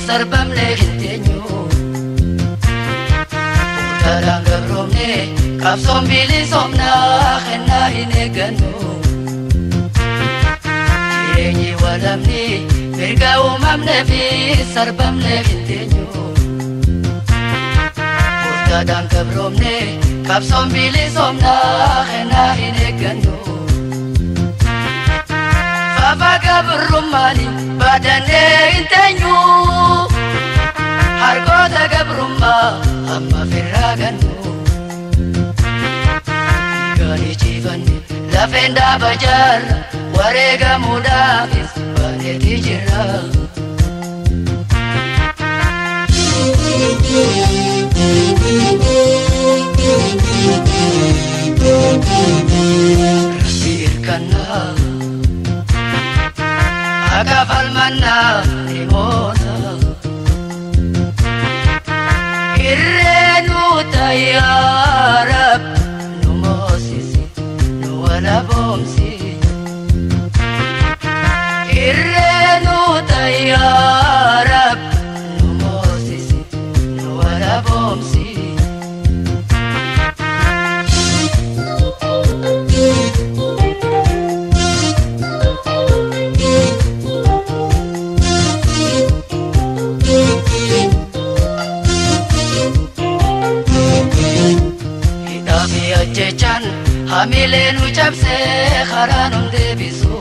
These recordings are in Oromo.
sarbamne hin teenyu Murtaadhaan gabroomne qabsoon bilisomnaa kennaa hin eeggannu Jireenyi walamni mirga uumamne fi sarbamne hin teenyu Murtaadhaan gabroomne qabsoon bilisomnaa kennaa hin eeggannu Fafa gabrummaani baadannee hin teenyu Harkoota gabrummaa amma firraa gannu Gaanii ciifanne lafeen dhaaba jaarra wareegamuudhaafis baneetii jirra. Rabbi hirkannaa akka falmannaa ni moona. Irreenu tayyaarab nu moosisi nu walaboomsi. Irreenu tayyaarab nu moosisi nu walaboomsi. Hidhaafi ajjechaan hamilee nu cabsee karaa nun deebisu.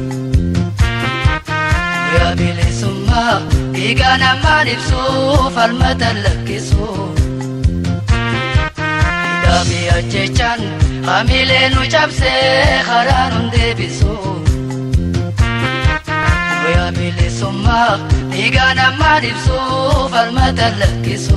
Guyyaa bilisummaa dhiigaa namaan ibsu falmata lakkisu. Hidhaafi ajjechaan hamilee nu cabsee karaa nun deebisu. Guyyaa bilisummaa dhiigaa namaan ibsu falmata lakkisu.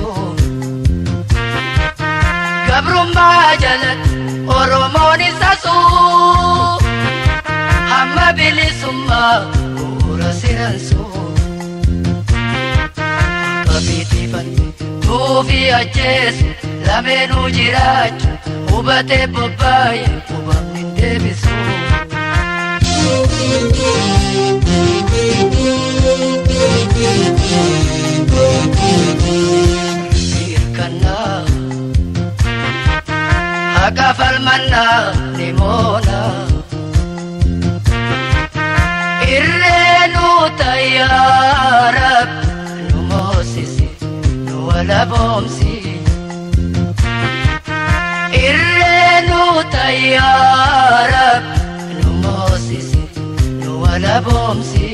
gabrummaa jalatti oromoon isa suu hamma bilisummaa bu'uura siransuu qabiitifanne tuufi ajjeesu lameenuu jiraachu hubatee bobbaaye hubamni hin deebisu. Hirkannaa Akka falmannaa ni moona. Irreenu tayyaarab nu moosisi nu walaboomsi. Irreenu tayyaarab nu moosisi nu walaboomsi.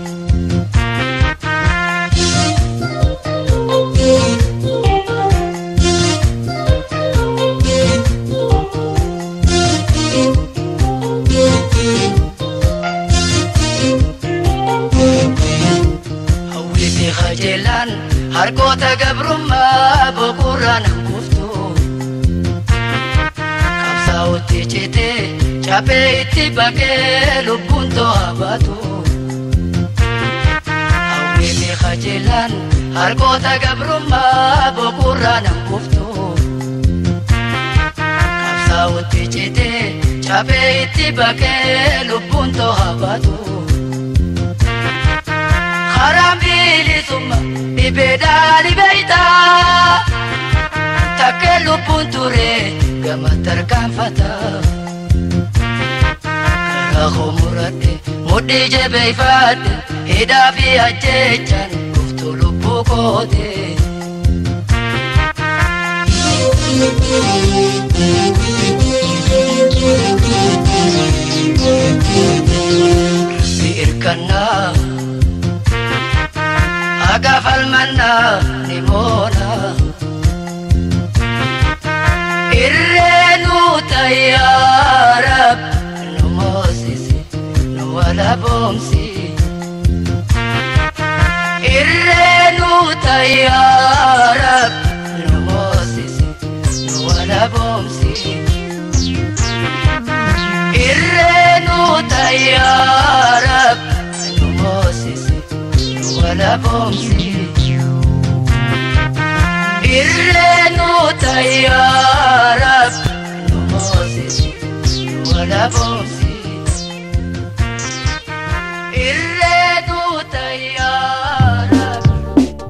Hawwiti qajeelaan harkoota gabrummaa boqorraa nan kuftu. Qabsaa'utti citee cabee itti baqee lubbuun to'a baatu. Hawwiti qajeelaan harkoota gabrummaa boqorraa nan kuftu. Qabsaa'utti citee cabee itti baqee lubbuun to'a baatu. Karaan bilisummaa dhibeedhaan beeyta. Takkee lubbuun ture gama tarkaanfata. Karaa koo muradhe mudhii jabeeffadhe hidhaa fi ajjechaan guftuu lubbuu koote. Rabbi hirkannaa. Akka falmannaa ni moona. Irreenu tayyaarab nu moosisi nu walaboomsi. Irreenu tayyaarab nu moosisi nu walaboomsi. Irreenu tayyaarab nu moosisi nu walaboomsi. Irreenu tayyaarab nu moosisi nu walaboomsi. Irreenu tayyaarab.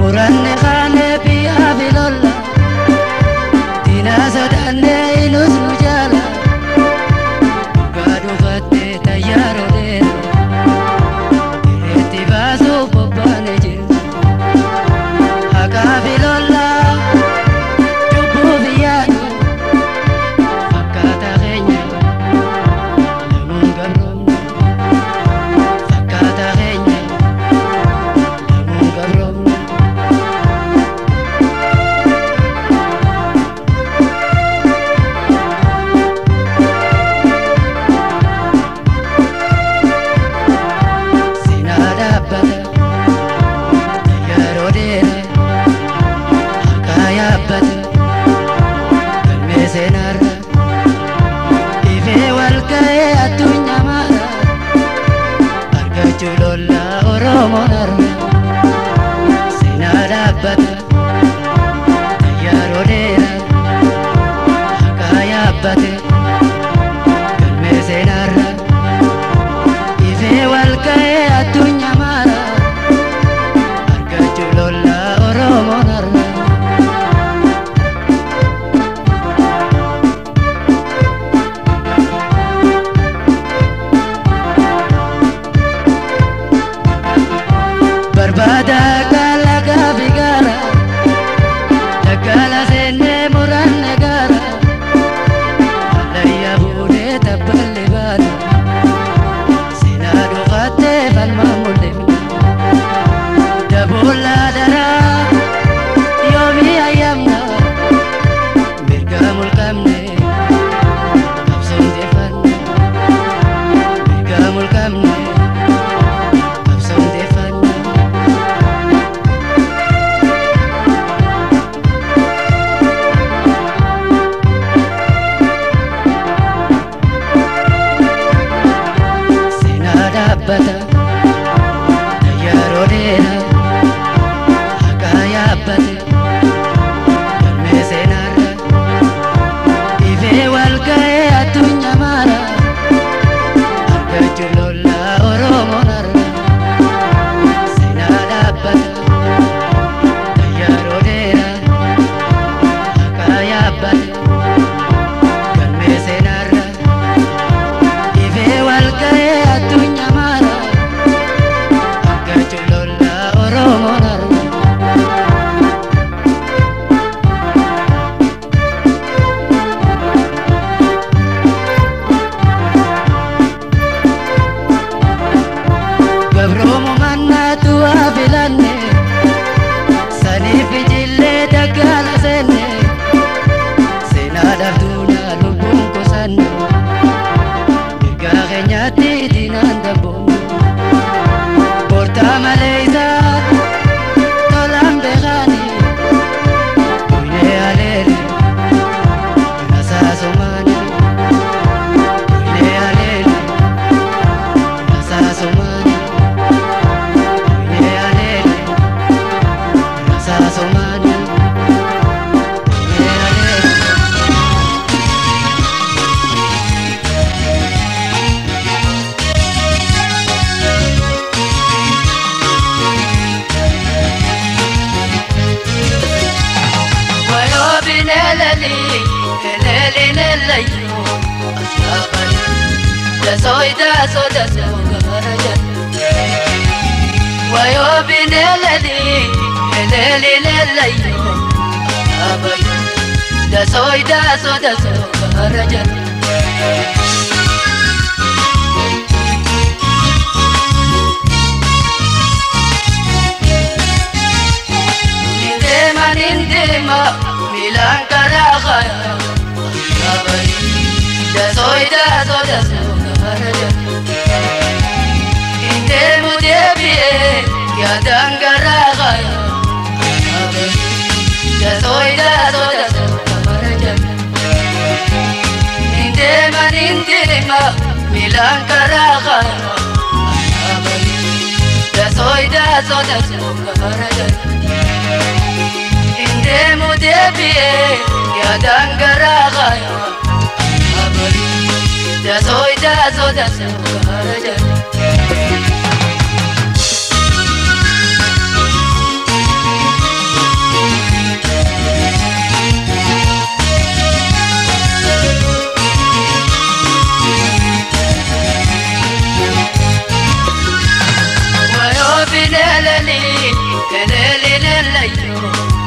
muranne kaane biyyaa bilolla diina sodaanne inus nu jaala dhugaa dhufatte tayyaaroo dheera ireetti baasuuf bobbaane jiru haqaa bilolla cubbuu biyyaadhu fakkaata keenya lamuun gabroomne fakkaata keenya lamuun gabroomne. Sinaa dhaabbata yeroo dheeraa harkaa yaabbata galmee seenaarra ifee wal ga'ee addunyaa maara argachuu lolla oromoon arga sinaa dhaabbata yeroo dheeraa harkaa yaabbate galmee seenaarra. Ifee wal ga'ee addunyaa maara argachuu lolla oromoon arga. Barbaada kalaqa bigaara daggala seennee muranne gaara allayyaa fuudhee tabballi baala. Sinaa dhufattee falmaa mul'ifne daboolla daraa yoomii ayyamna mirga mulqabne qabsoon deeffanne mirga mulqabne qabsoon deeffanne. Sinaa dhaabbata yeroo dheeraa haqaa yaabbate galmee seenaarra ifee wal ga'ee addunyaa maara argachuu lolla oromoon arga sinaa dhaabbata yeroo dheeraa haqaa yaabbate galmee seenaarra. Ifee wal ga'ee addunyaa maara argachuu lolla oromoon arga. Gabroomu mannaatu waa filanne saniif ijillee daggala seenne seenaa dhabduudha lubbuun kusanne. Mirgaa keenyatti diinaan dabboomne Boortaa malee isaa tolaan beekaani Kuylee aleele nasaasumaani Kuylee aleele nasaasumaani Kuylee aleele nasaasumaani Kuylee aleele Wayo bineleli, eleli nelayo, asabali. Dasoy daso daso garaja. Wayo bineleli, eleli nelayo, asabali. Dasoy daso daso garaja. Nindema nindema, milan karakaya, asabali. Dasoy daso daso garaja. Indemu debiye, yadan karakaya, asabali. Dasoy daso daso garaja. Nindema nindema, milan karakaya, asabali. Dasoy daso daso garaja. Indemu debiye, yadan karakaya, asabali. Dasoy daso daso garaja. layo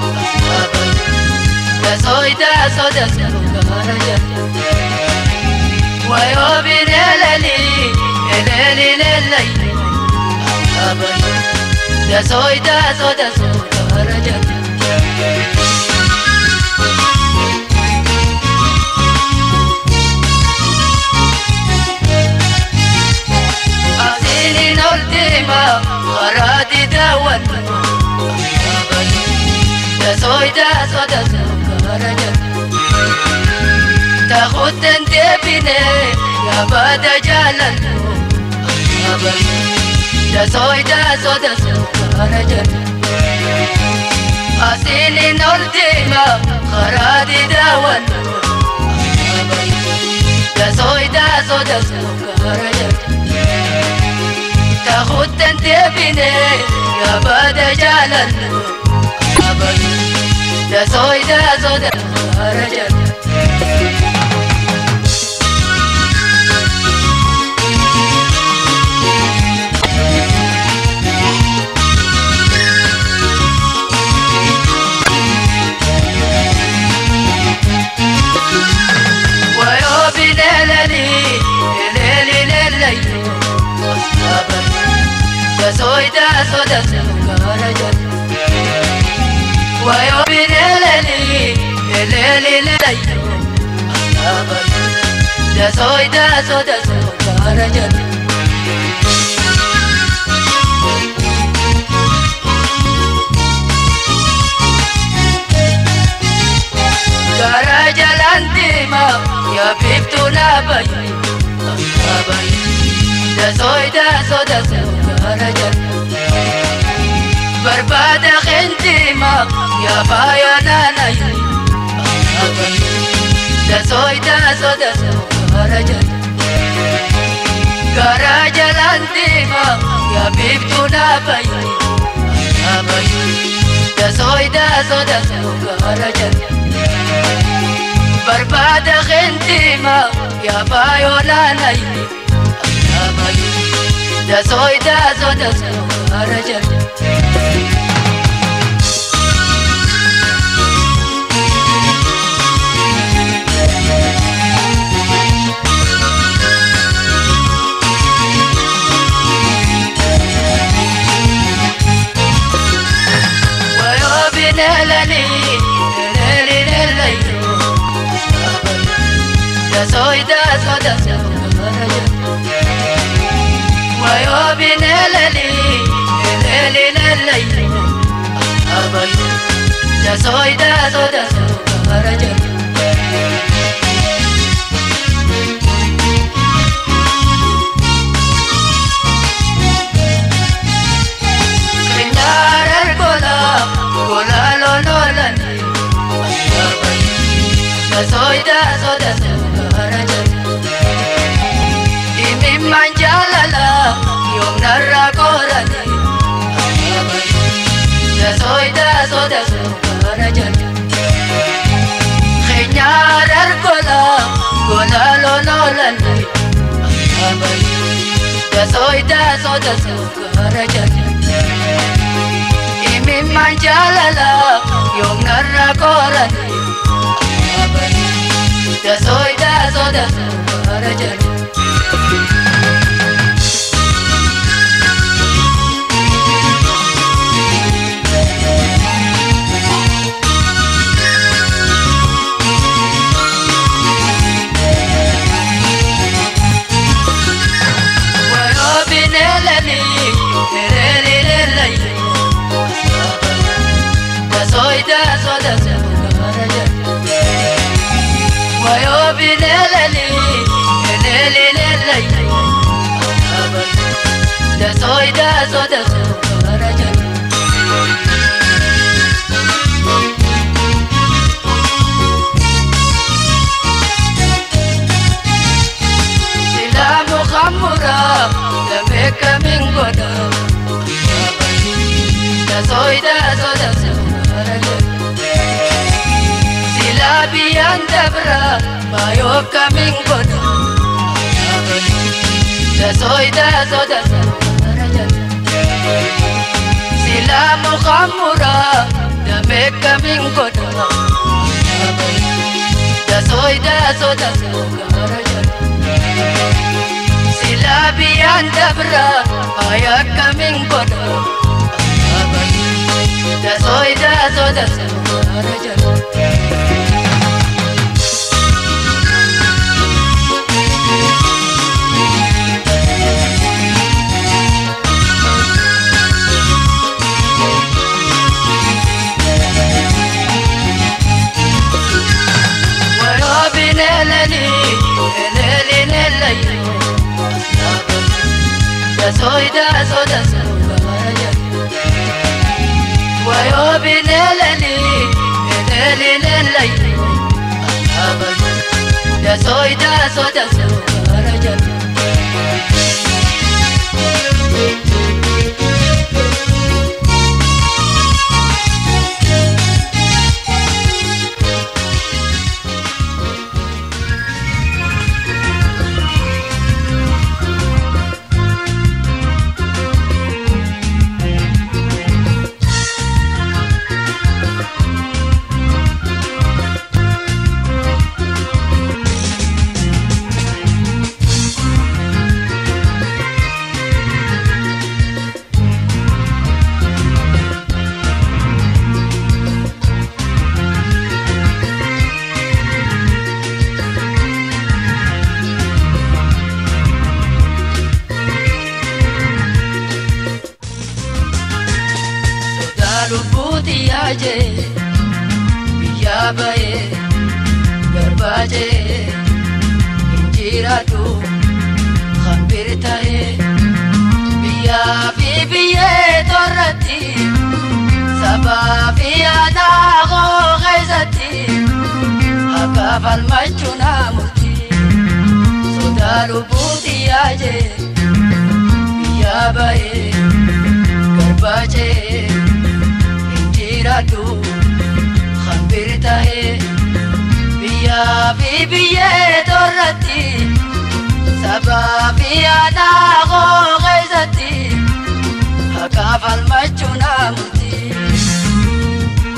Dasoida soda sukaraja Wayo binelali eleli lelayo Dasoida soda sukaraja Asinin ultima Waradi dawan Dasoida soda sukaraja Takuten tebine Ya bada jalan Dasoida soda sukaraja Asinin ultima Waradi dawan Dasoida soda sukaraja تاخد انت بني يا بدا جلال ده سويدا سودا رجل ويو بليلي ليلي ليلي da soy da so da so karaja wa yo bineleli eleli lelay da soy da so da so karaja Karaja lantima ya bibtu na bayi da soy da so da so karaja Barbada khintima ya baya nana da soy da so da so karaja Karaja lantima ya bibtu na bayi da soy da so da so karaja Barbada khintima ya baya nana da soy da so da so karaja wayo binelali leli leli da soy da so da so karaja wayo binelali leli leli da soy da so da so karaja Kenyarar gola gola lo lo lani da soy da so da so karaja Imi manjalala yom narra korani Da soy da so da so karaja Kenyarar gola gola lo lo lani Da soy da so da so karaja Imi manjalala yom narra korani Da soy da so da so karaja Wayo binelali leli leli da soy da so da so karaja wayo binelali leli leli da soy da so da so karaja Silamu khamura da meka mingoda da soy da so da so karaja Silabi andabra bayo kamingoda da soy da so da so karaja Silamu khamura akkamiin godha dasoo dasoo dasoo gaara jala silaa biyyaan dabra ay akkamiin godha dasoo dasoo dasoo gaara jala. soy da so da so gamaya wayo bineleli bineli lelay asaba da soy da so da so gamaya lubbuuti yaaje biyyaa ba'ee garbaajee injiraadhu hambir ta'ee biyyaa fi biyyee torratti sabaa fi aadaa koo keessatti akka falmachuu naa murtii sodaa lubbuuti yaaje biyyaa ba'ee garbaajee. jiraadhu hambir ta'ee biyyaa fi biyyee torratti sabaa fi aadaa koo keessatti akka falmachuu naa murtii.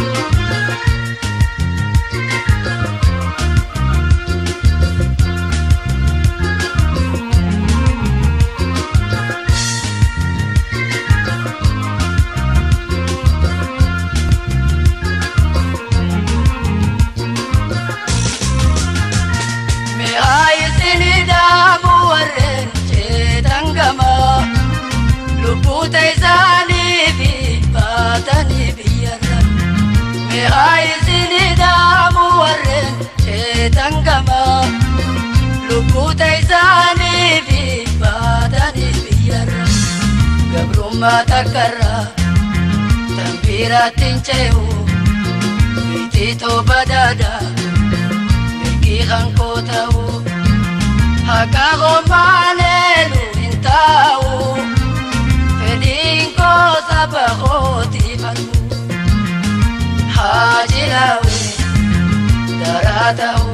lubbuuta isaanii fi baatanii biyyarra mi'aa isinii dhaamu warreen sheetan gama lubbuuta isaanii fi baatanii biyyarra gabrummaa takkarra tanbiiraattiin ce'u biitii tooba daada mirgii hankoo ta'u haqa homaaleelu hin taa'u. fedinko sabakoti falmu hajilawe daratau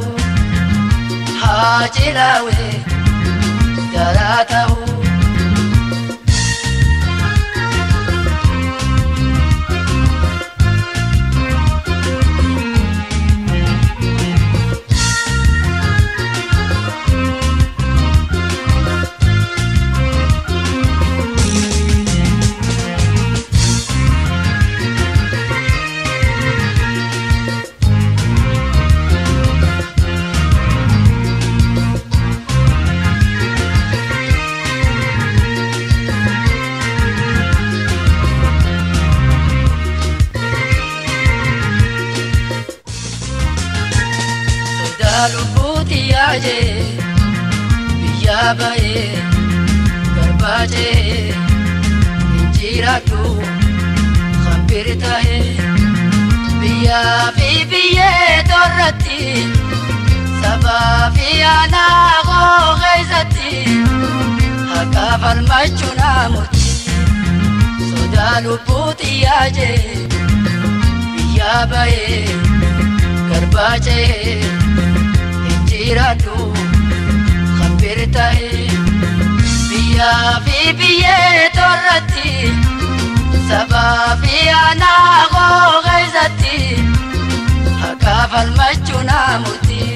hajilawe daratau lubbuuti yaaje biyyaa ba'ee garbaajee injiraadhu hambir ta'ee biyyaa fi biyyee torratti sabaa fi aanaa koo keessatti haqa falmachuu naa murtii sodaa lubbuuti yaaje biyyaa ba'ee garbaajee jiraadhu hambir ta'ee biyyaa fi biyyee torratti sabaa fi aanaa koo keessatti murtii.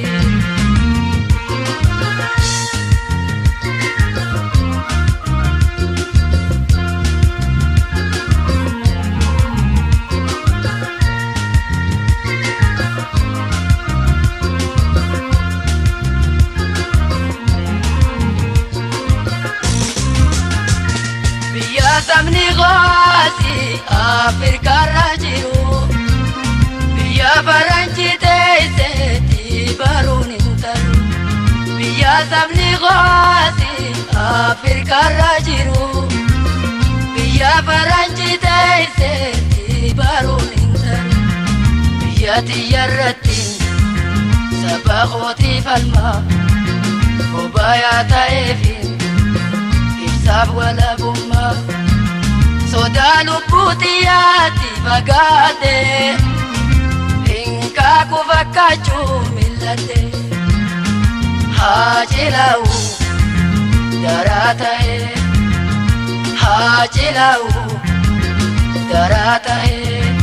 biyya sabni gooti afrikaarra jiru biyya faranjii teesseetti baruun hin talu biyya sabni gooti afrikaarra jiru biyya faranjii teesseetti baruun hin talu biyya tiyyarratti saba kootii falma obayaa ta'eefi ibsaaf walabummaa sodaa lubbuu xiyyaatti fagaate hinkaaku fakkaachuu mil'ate haa cilaa'u daraa ta'e haa cilaa'u daraa ta'e.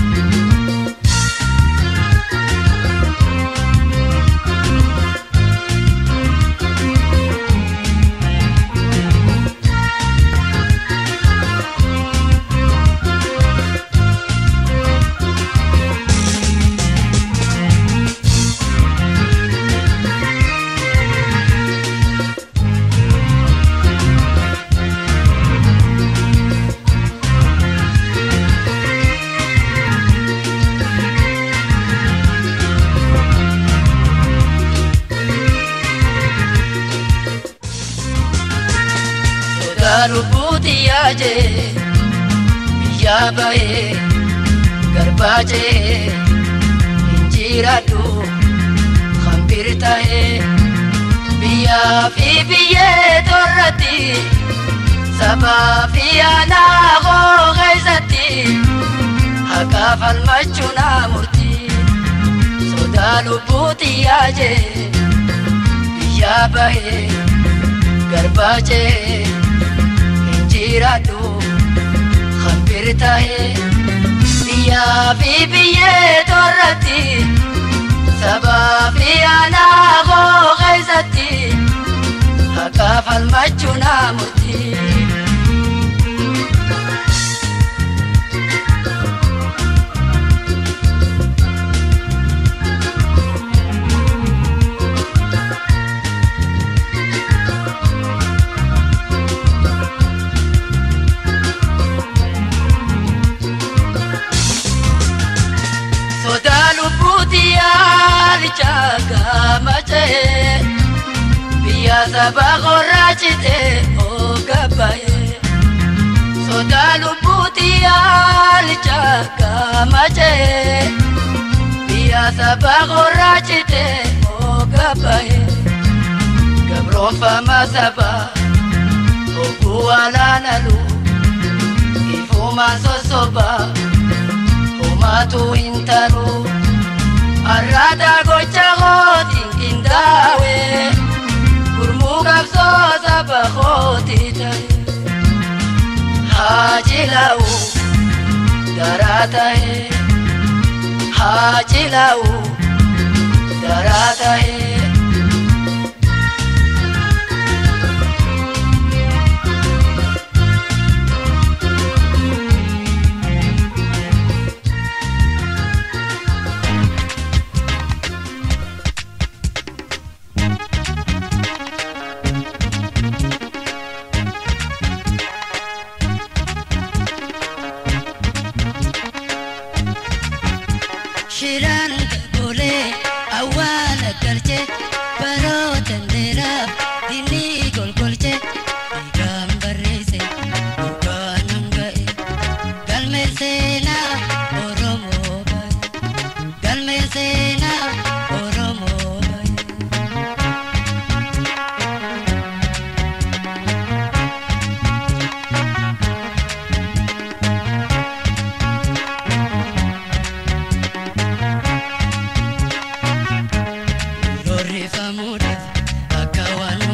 sodaa lubbuuti yaaje biyyaa ba'ee garbaajee injiraadhu hambir ta'ee biyyaa fi biyyee torratti sabaa fi aanaa koo keessatti haqaa falmachuu naa murtii sodaa lubbuuti yaaje biyyaa ba'ee garbaajee injiraadhu hambir ta'ee biyyaa fi biyyee torratti sabaa fi aanaa koo keessatti haqaa falmachuu naa murtii. sodaa lubbuuti yaalicha gaamachee biyya saba qorraachite oogabbaye sodaa lubbuuti yaalicha gaamachee biyya saba qorraachite oogabbaye gabroonfama saba ogguu alaanalu ifumaan sosobaa. homaatu hin taru arraada gocha kootiin qindaawe gurmuu qabsoo saba kootii ta'e haa cilaa'u daraa ta'e haa cilaa'u daraa ta'e. Shiraan golee awwaala galchee baroota dheeraaf dinni golgolchee dhiigaan barreesse dhugaan hanga'e galmee seenaa Oromoo baay'ee galmee seenaa Oromoo baay'ee. Rorrifamuudhaaf akka waan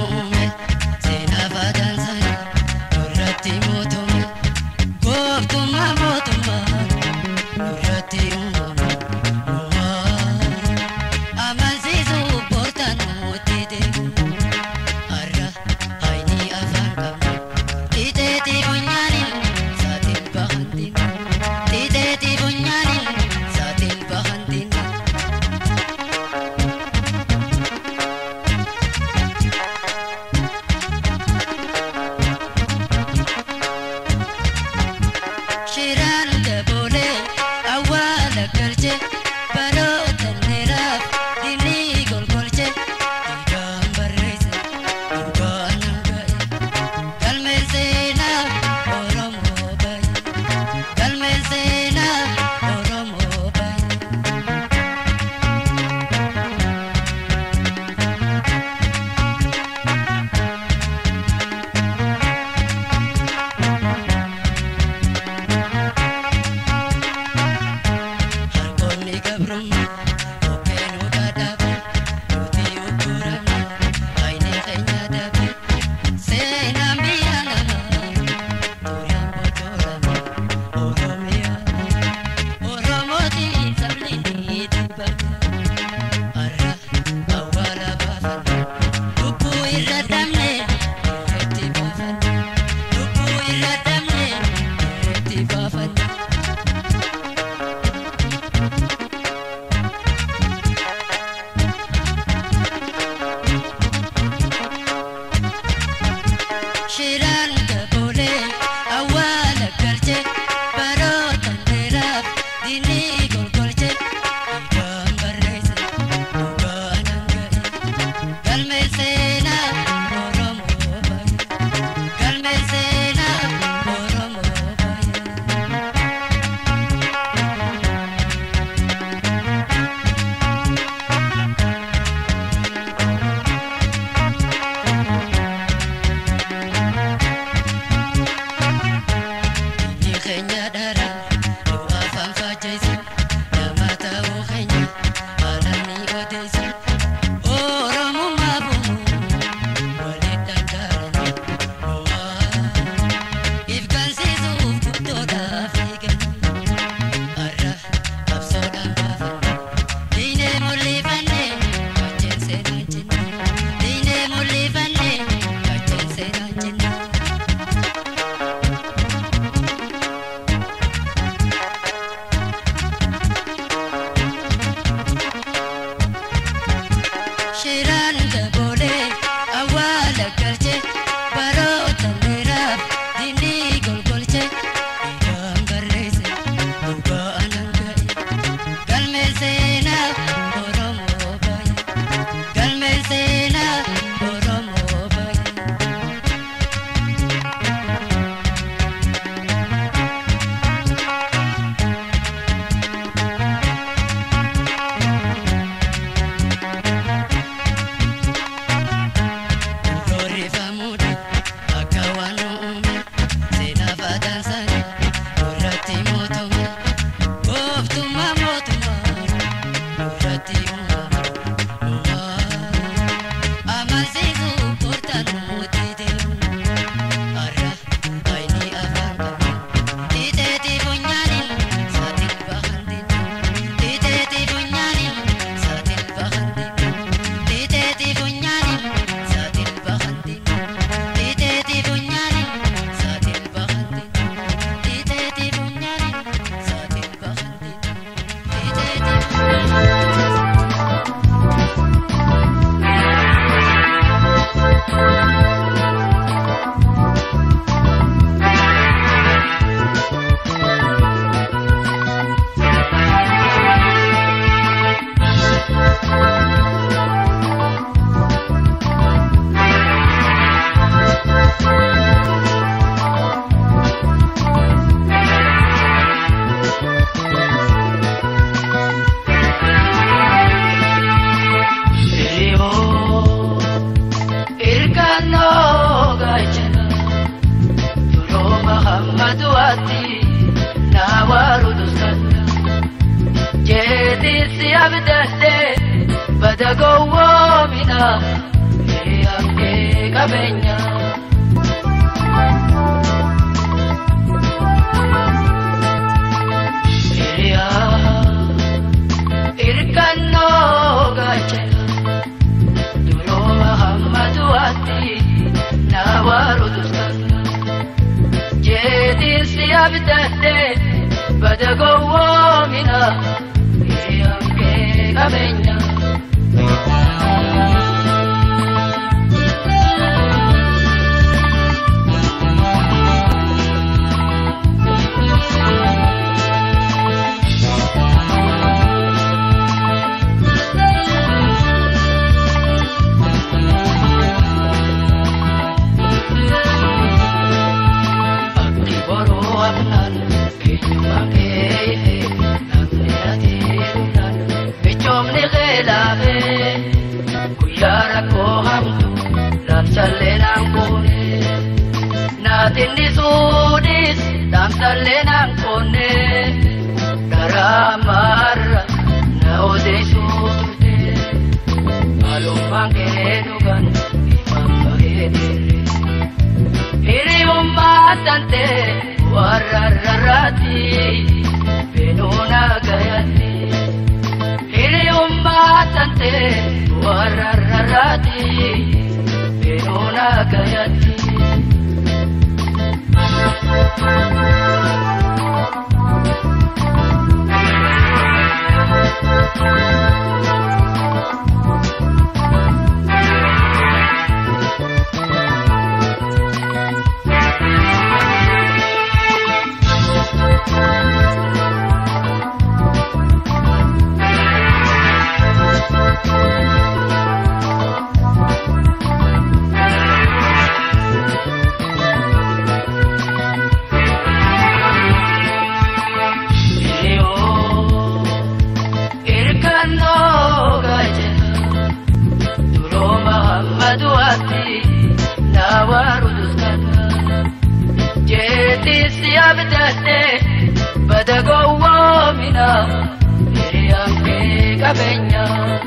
galche baroota dheeraaf dinni golgolche dhiigaan barreesse dhugaan hanga'e galmeen seenaa oromoo baye galmeen seenaa oromoo baye. Harkoonni gabrummaa obbeenuu dhaadhabe nuti ugguramne baay'inee keenya dhabe seenaan biyya namaa duraan bocoorame oromiyaa oromootiin sabni ni dubbata har'a awwaala baafanne lubbuu irra dhabne irratti baafanne lubbuu irra dhabne irratti baafanne. Shiraan daboolee awwaala galche baroota dheeraaf dinni golgolche dhiigaan barreesse dhugaan hanga'e galmeen seenaa oromoo baye galmeen seenaa oromoo baye. Biyyi keenya dara du'a afaan faajjeessu nama ta'uu keenya haala ni odeessu oromummaa bu'u waliin danda'an ifgansiisuuf guddoodhaaf eegan har'a qabsoodhaan baafan diinee mul'ifanne wajjin seenaan jenne diinee mul'ifanne wajjin seenaan jenne. Shiraan daboolee awwaala galche baroota dheeraaf dinni golgolche dhiigaan barreesse dhugaan hanga'e galmeen seenaa oromoo baye galmeen seenaa oromoo baye. Glorifamuudha akka waan uume seenaa faadaansanii irratti mootome gooftummaa mootummaa irratti uumame amansiisuu koortaan nuti deemu har'a ayini afaan qabu dhiiteetii funyaaniin saatiin bahantiin dhiiteetii funyaaniin saatiin bahantiin dhiiteetii funyaaniin saatiin bahantiin dhiiteetii funyaaniin saatiin bahantiin dhiiteetii funyaaniin saatiin bahantiin dhiiteetii Hiriyoon hirkannoo gaachana durooma hammatu ati naa waaru dursata jeetiin si abdadde bada gowwoomina hiriyankee qabeenya. Hiriyaa hirkannoo gaachana. Duroma hammatu ati na waru duskata Jeetiin si abdadde bada gowwoomina hiriyankee qabeenya. laafee guyyaa rakkoo hamtu raabsallee naan koone naatinni suudhis dhaamsallee naan koone garaa maarra na odeessuu turte maalummaan kee dhugan ifaan bahee dirre hiriyummaa tante warra rarraati beenuuna gayatti hiriyummaa tante warra rarraati beenuuna gayatti. Bada gowwoomina hiriyaan kee qabeenya.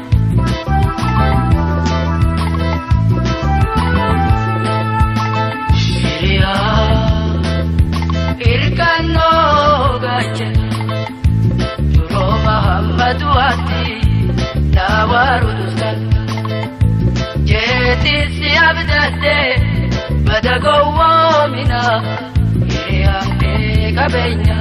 Hirkannoo gaachana duroo Mahammadu ati naa waarutusan jeetisi abdadde bada gowwoomina hiriyaan kee qabeenya.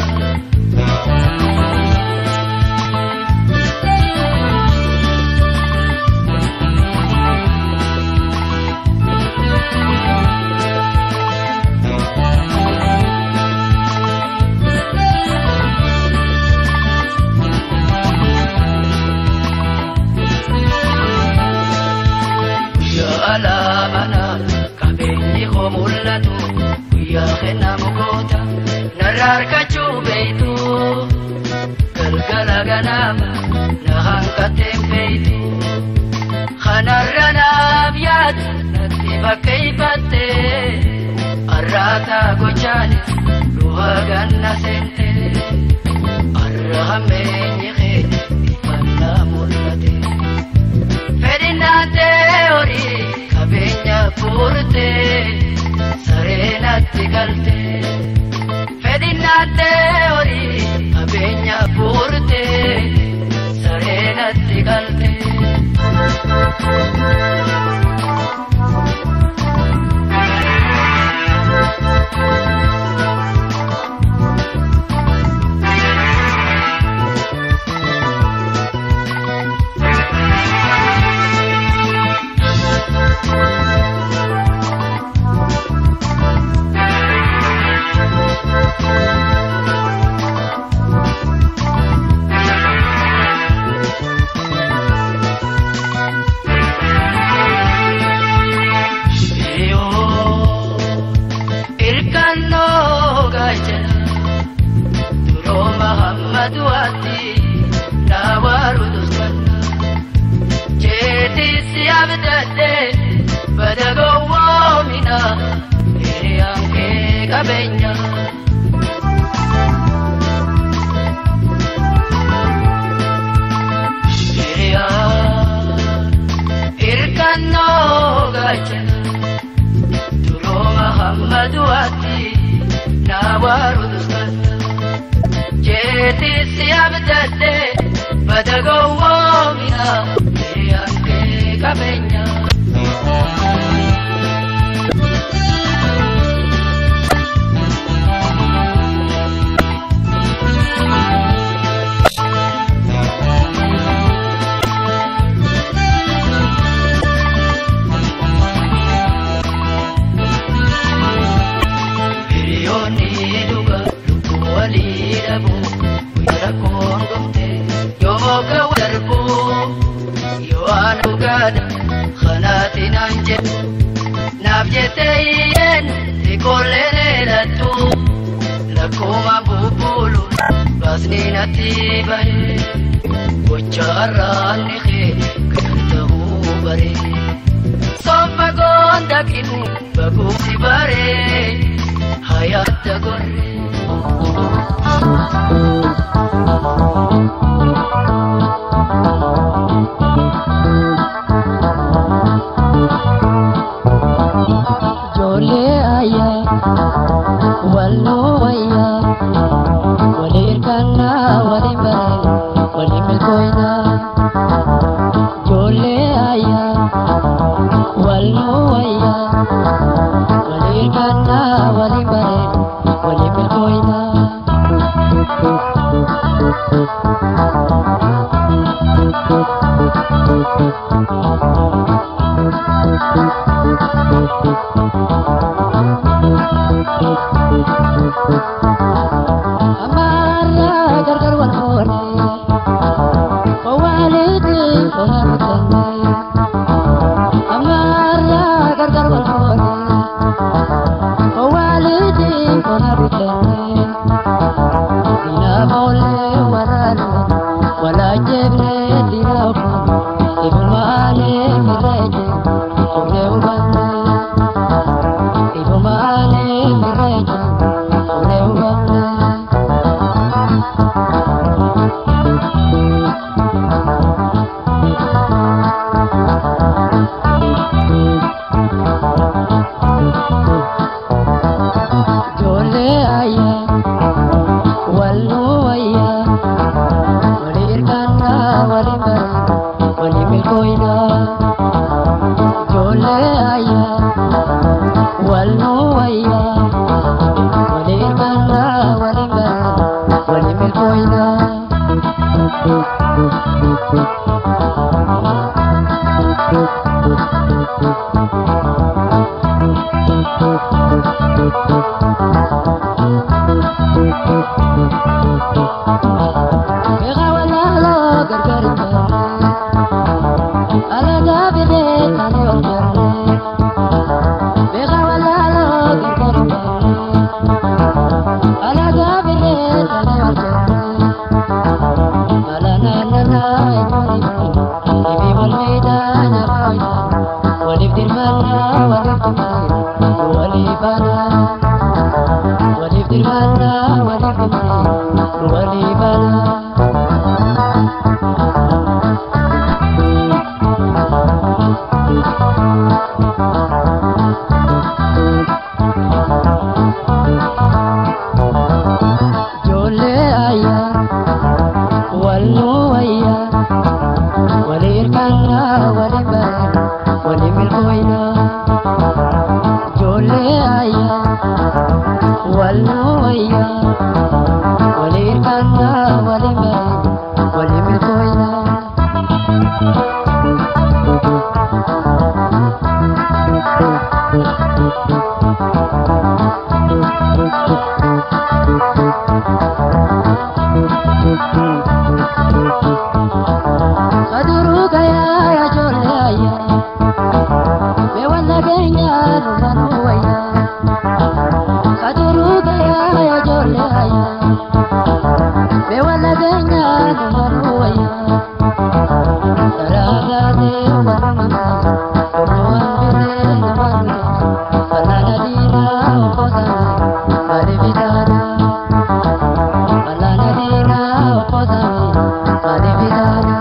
alaamana qabeenyi koo mul'atu guyyaa kennaa mukoota narraa harkachuu beeytu galgala ganaama na hanqateen beeytu kanarra naaf yaadu natti fakkeeyfatte arraataa gochaanis du'a ganna seente arra hammeenyi kee ifannaa mul'ate fedhinnaatee horii qabeenya fuurte sareenatti galte fedhinnaatee horii qabeenya fuurte sareenatti galte. du'aatti naa waarutuskanna jeetisi abdadde bada gowwoomina hiriyaan kee qabeenya. Hirkannoo gaachana duroo Mahammadu ati naa waarutuskanna jeetisi abdadde bada gowwoomina hiriyaan kee qabeenya. Hiriyoonni dhuga lubbuu walii dhabu guyyaa rakkoon gomte yoo ga'u darbu yoo aan dhugaadha kanaati naan jedhu naaf jettee hiyyeen xiqqoollee leelattu lakkuma bubbuulu baasni natti bahe gocha har'aanni kee itti baree hayaata gorree. Ijoollee ayyaa walloo wayyaa walii hirkannaa waliin baree waliin milkooynaa. Ijoollee ayyaa walloo wayyaa walii hirkannaa waliin baree waliin milkooynaa. Amarraa gargar wal fuudhee owwaalitti tola bitannee. Amarraa gargar wal fuudhee owwaalitti tola bitannee. Diinaa boollee waraanuu walaajjebnee diinaa ofuun ifumaalee mirreeje fuudhee hubannee. Ifumaalee mirreeje fuudhee hubannee. Ijoollee ayyaa walloo wayyaa walii hirkannaa waliin baree waliin milkooynaa. Ijoollee ayyaa walloo wayyaa walii hirkannaa waliin baree waliin milkooynaa. Beekaa walaaloo gargar hin barree alagaa bidee taanee ol barree. Beekaa walaaloo gargar hin barree alagaa bidee taanee ol barree. Mala naannanaa ijoollee ifi wal miidhaa nyaata wayyaa waliif dirmannaa waliif dhumee walii banaa. Waliif dirmannaa waliif dhumee walii banaa. Ijoollee ayyaa walloo wayyaa walii hirkannaa waliin baree waliin milkooynaa. Ijoollee ayyaa walloo wayyaa walii hirkannaa waliin baree waliin milkooynaa. Kaduruu gayaa yaa ijoollee ayyaa mee wanta keenyaa dhumanuu wayyaa. Kaduruu gayaa yaa ijoollee ayyaa mee wanta keenyaa dhumanuu wayyaa. Karaa gaatee warra mamaa duraan biree nama dhufe falaana diinaa okkotame malee bitaanaa. Falaana diinaa okkotame malee bitaanaa.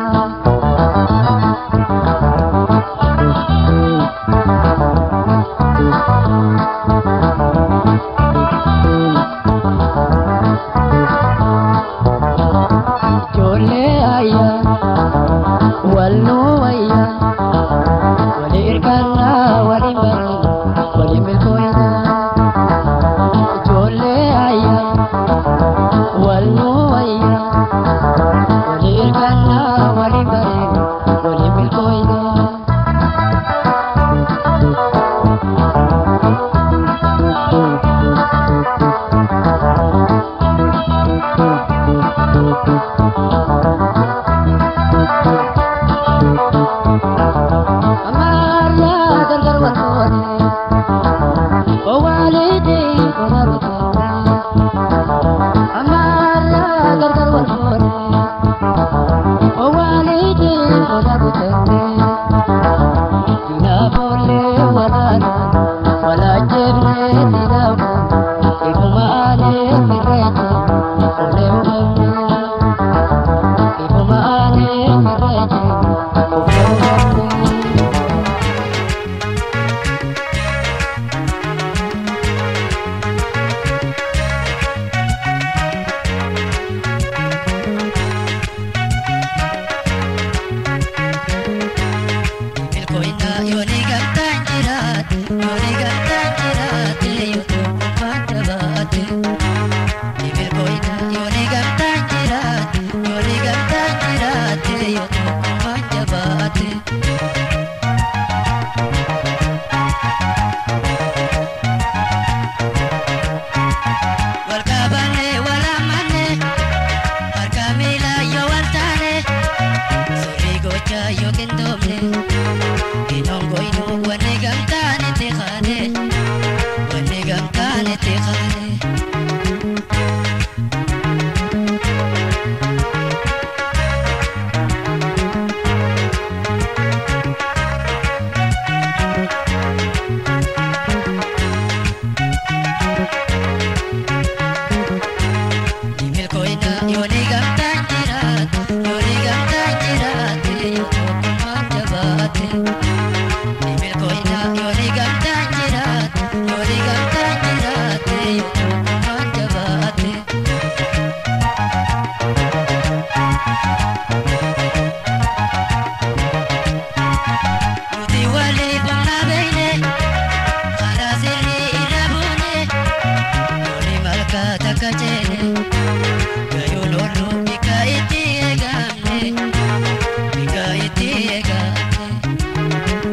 Ijoollee ayyaa walloo wayyaa walii hirkannaa waliin baree waliin milkooynaa. Ijoollee ayyaa walloo wayyaa walii hirkannaa waliin baree waliin milkooynaa. Amarraa gargar wal fuudhee owwaalitti tola bitannee. Amarraa gargar wal fuudhee owwaalitti tola bitannee. Diinaa boollee walaanaan walaajjebnee. yookiin doomne Inoongo inuu wanni gamtaan itti qaane Wanni gamtaan itti qaane Nimilkoina yooni gamtaan jiraate yooni gamtaan jiraate yoo tokkummaan jabaate. Nimilkoina yooni gamtaan jiraate yooni gamtaan jiraate yoo tokkummaan jabaate. Nuti walii humna beeyne karaa sirrii irra buune yooni malkaa takka ceene. Gayyoon ooluu bika itti eegamne bika itti eegamne.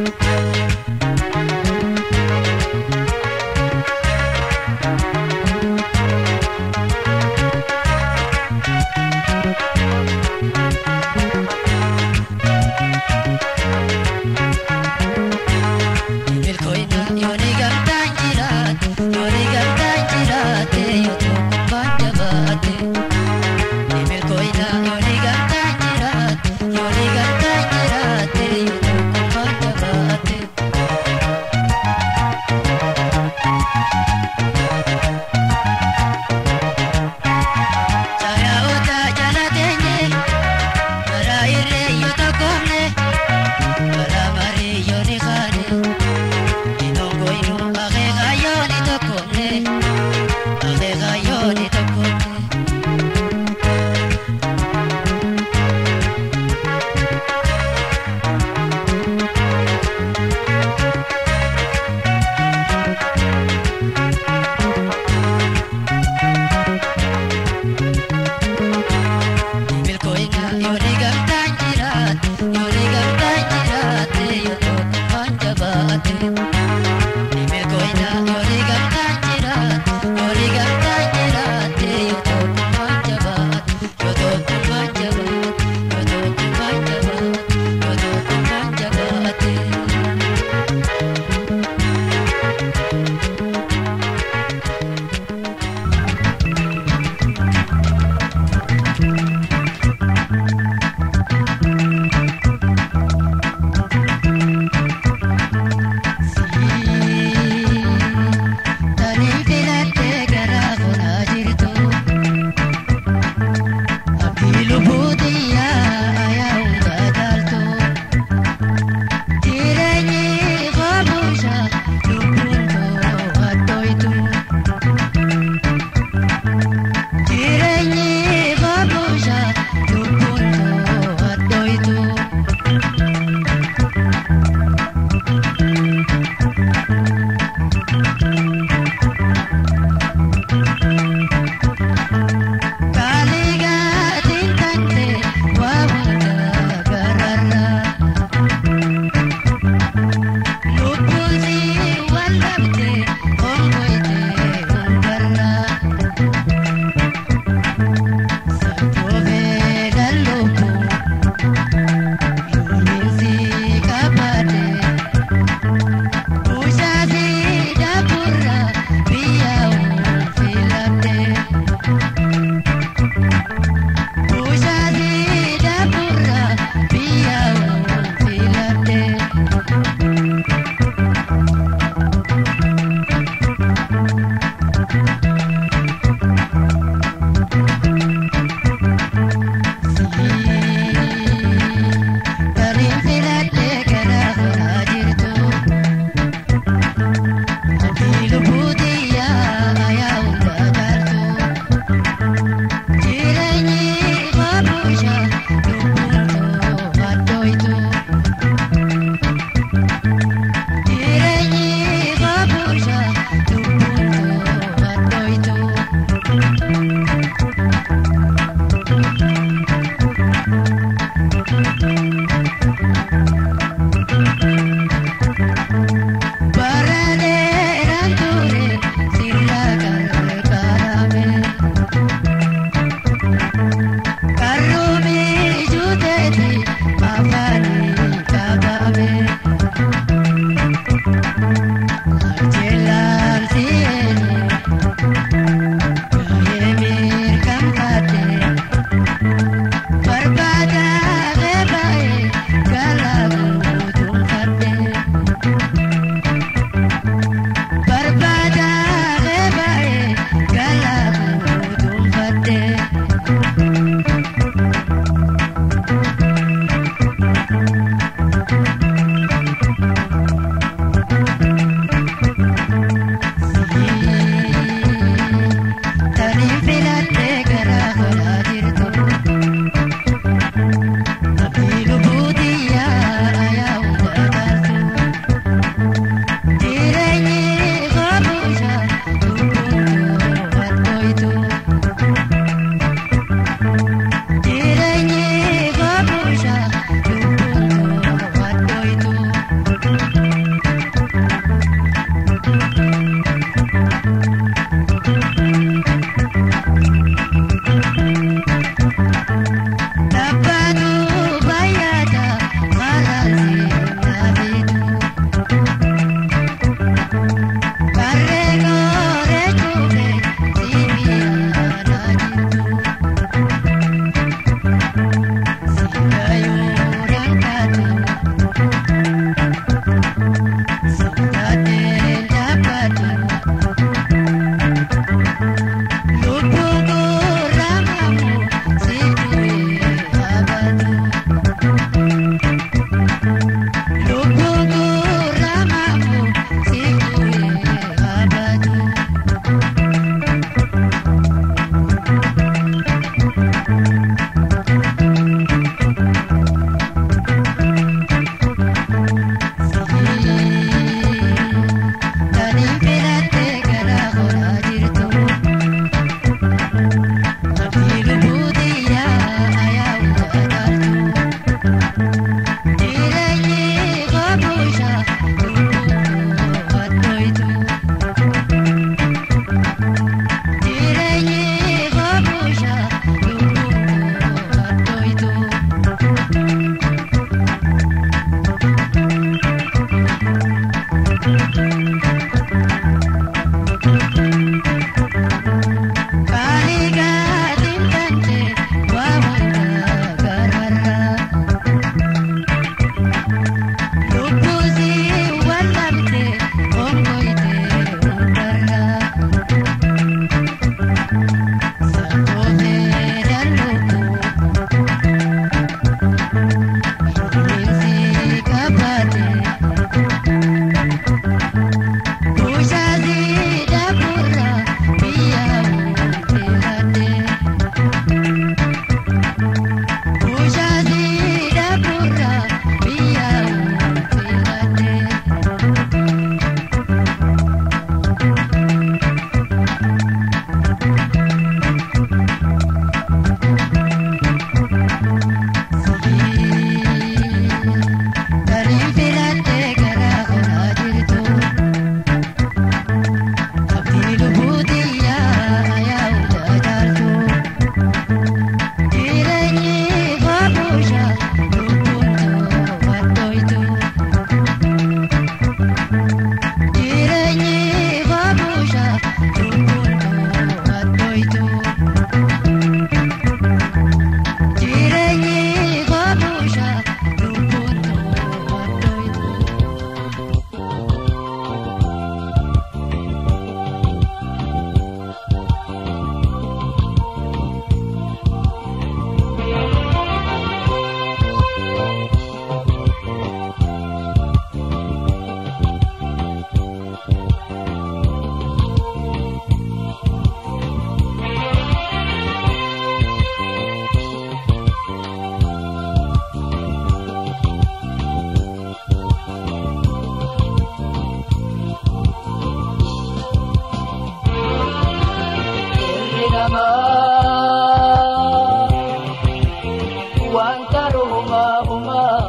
tarumaa humaa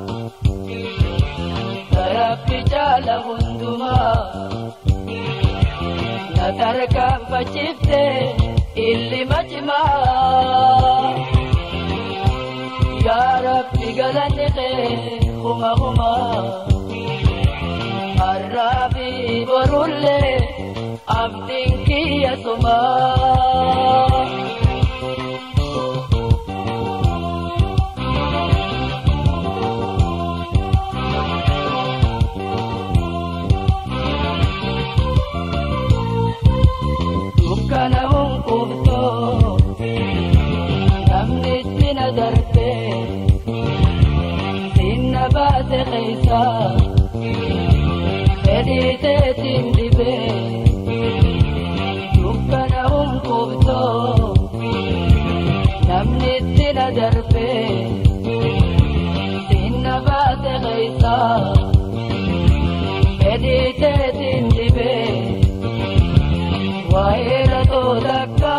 Rabbi jaala hundumaa na tarkaanfachifte illima cimaa yaa Rabbi galanni kee huma humaa har'aafi borullee abdiin kiyya sumaa. dukkana hunqubtoo namni sina darbee sinna baase keeysaa fedhii teetiin dhibee dukkana hunqubtoo namni sina darbee sinna baase keeysaa fedhii teetiin dhibee waa'eera toodakka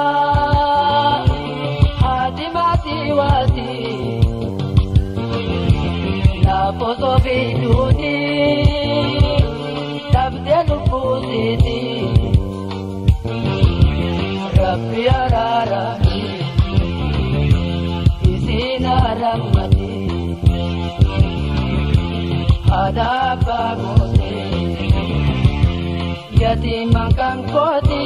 haadimaatii waati naafosoo fi duuti dhabdee lubbuutiiti rabbi araarami isiin arammati haadha abbaa gootee yatiiman kan kooti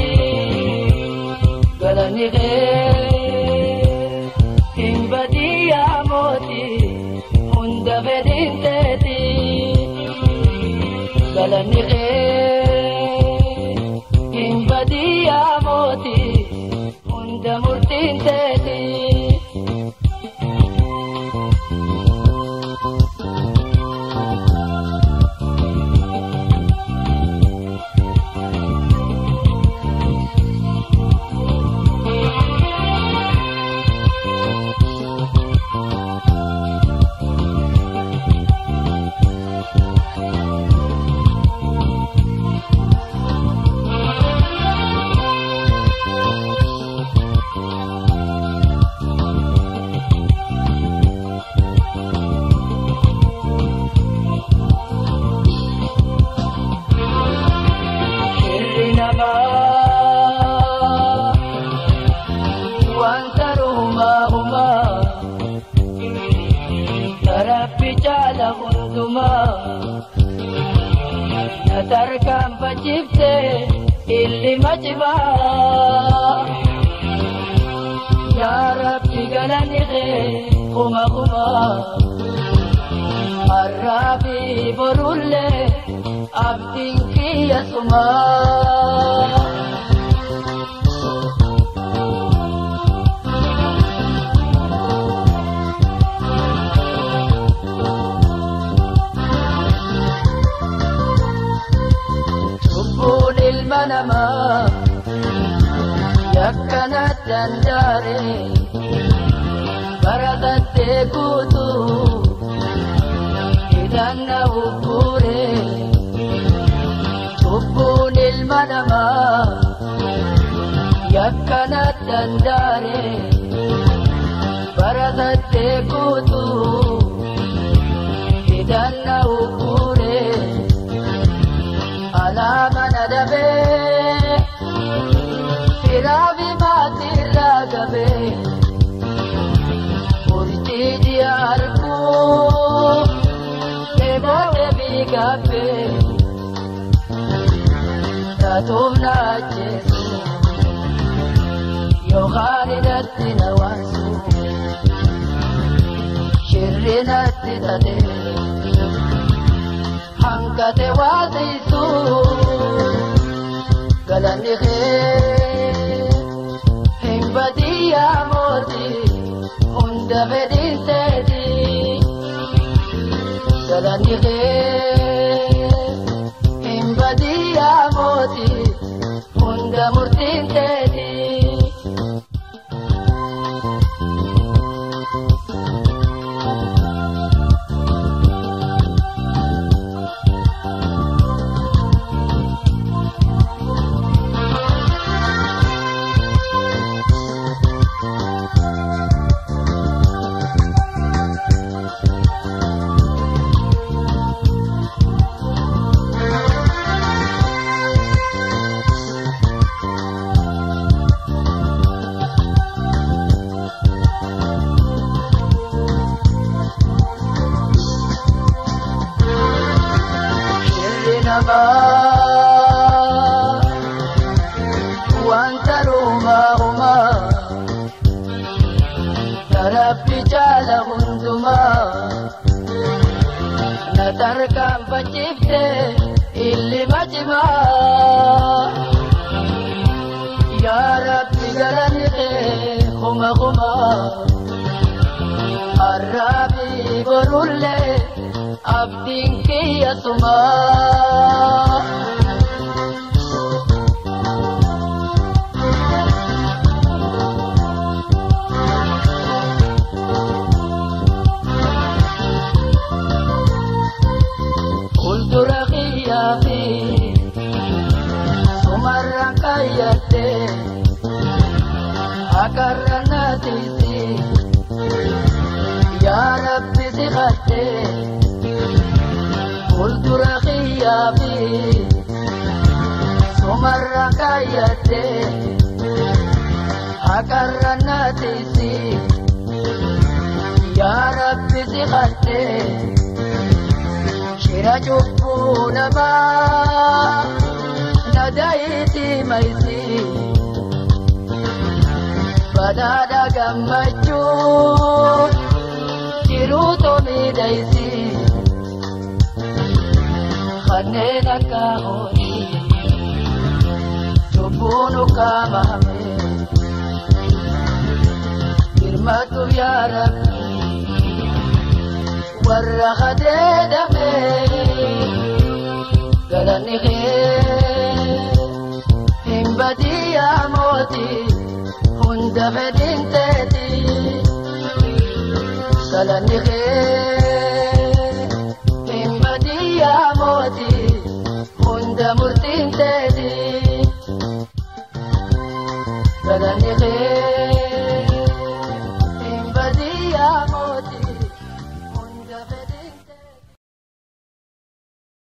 galani kee hin badiyyaa mooti hunda fedhin teeti galani kee hin badiyyaa mooti hunda murtiin teeti. Shirri namaa wanta rumaa humaa tarabbi jaala hundumaa na tarkaanfachifte illima cimaa yaa rabbi galani kee kuma kumaa har'aa fi borullee abdiin kiyya sumaa. Cubbuun ilma namaa yakkana dandaare baratattee guutuu hidhanna uggure cubbuun ilma namaa yakkana dandaare baratattee guutuu hidhanna uggure alaama na dabee firaafi maatirraa gabee murtii ji'a arguu eeboode biigaabbee taatuuf na ajjeesu yookaan hidhatti na waansu shirri natti tatee. hangate waasisu galanni kee hin badiyyaa mooti hunda fedhiiseeti galanni kee hin badiyyaa mooti hunda murtiinseeti. namaa yaa rabbi galanni kee kuma kuma arraabii borullee abdiin kiyya sumaa. Fuuldura kiyyaa fi sumarra kaayyadde akarra naatiisi yaa rabbi si kadde fuuldura kiyyaa fi sumarra kaayyadde akarra naatiisi yaa rabbi si kadde. Shira cubbuu namaa nadayiiti maysi badhaadha gammachuu jiruu tomiidhaysi kanneen akka horii cubbuu nu qaamame hirmatu yaa rabbi warra kadeedame galanni kee hin badiyaa mooti hunda fedhin teeti galanni kee hin badiyaa mooti hunda murtiin teeti galanni kee